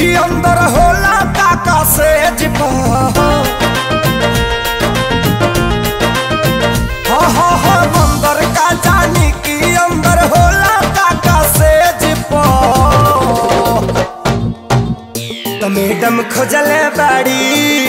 की अंदर होला काका से जिपा हा हा हा अंदर का जानी की अंदर होला काका से जिपा तो मैडम खोजले बाड़ी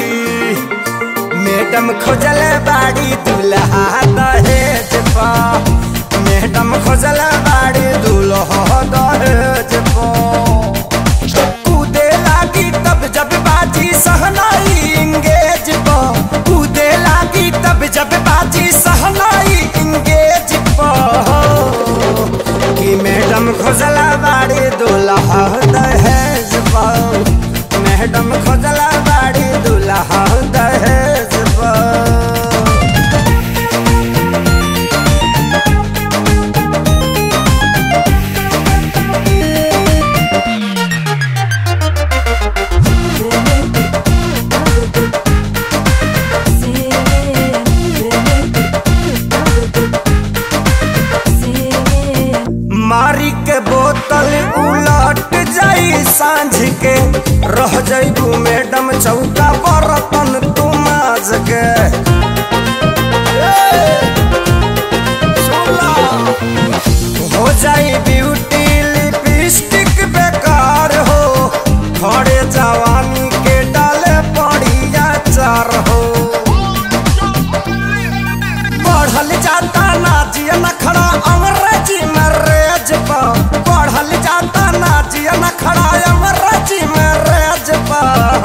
मैडम खोजले बाड़ी दुल्हा दहेज पा मैडम खोजले बाड़ी दुल्हा दहेज पा कूदे लागी तब जब बाजी सहनाई इंगेज पा कूदे लागी तब जब बाजी सहनाई इंगेज पा कि मैडम खोजला बाड़ी दुल्हा दहेज पा मैडम खोजला बाड़ी दुल्हा दहेज पा मारी के बोतल उलट जाई सांझ के रह जाइबू मैडम चौका बर्तन तू माज के ए, सुला। हो जाई ब्यूटी लिपस्टिक बेकार हो खड़े जवानी के डाले पड़िया चार हो बढ़ल जाता नाचिया नखड़ा अंग्रेजी में रेज पा बढ़ल जाता नाचिया नखड़ा अंग्रेजी में रेज पा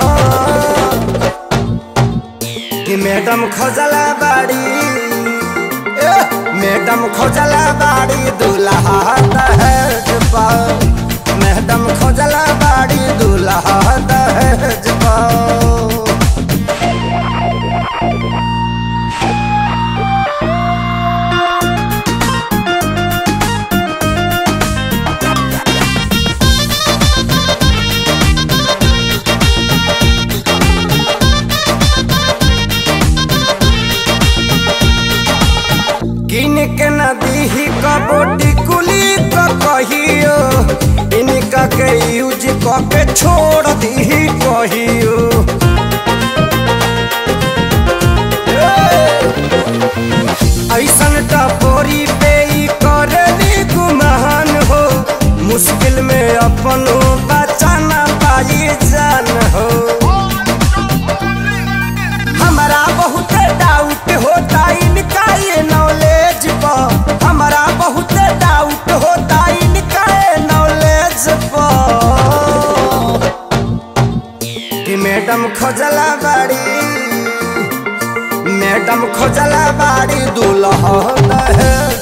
कि मैडम खोजला बाड़ी ए, मैडम खोजला बाड़ी दुल्हा दहेज पा मैडम खोजला बाड़ी दुल्हा दहेज पा किन के नदी ही कबोटी कुली क कहियो इनका के यूज क के छोड़ दी कहियो ऐसन टपोरी पे ई करनी गुमान हो मुश्किल में अपनो बचाना पाई जान हो हमारा बहुत डाउट होता इनका ये नॉलेज पर हमारा बहुत डाउट होता इनका ये नॉलेज पर कि मैडम खोजला बाड़ी मैडम खोजला बाड़ी दूल्हा दहेज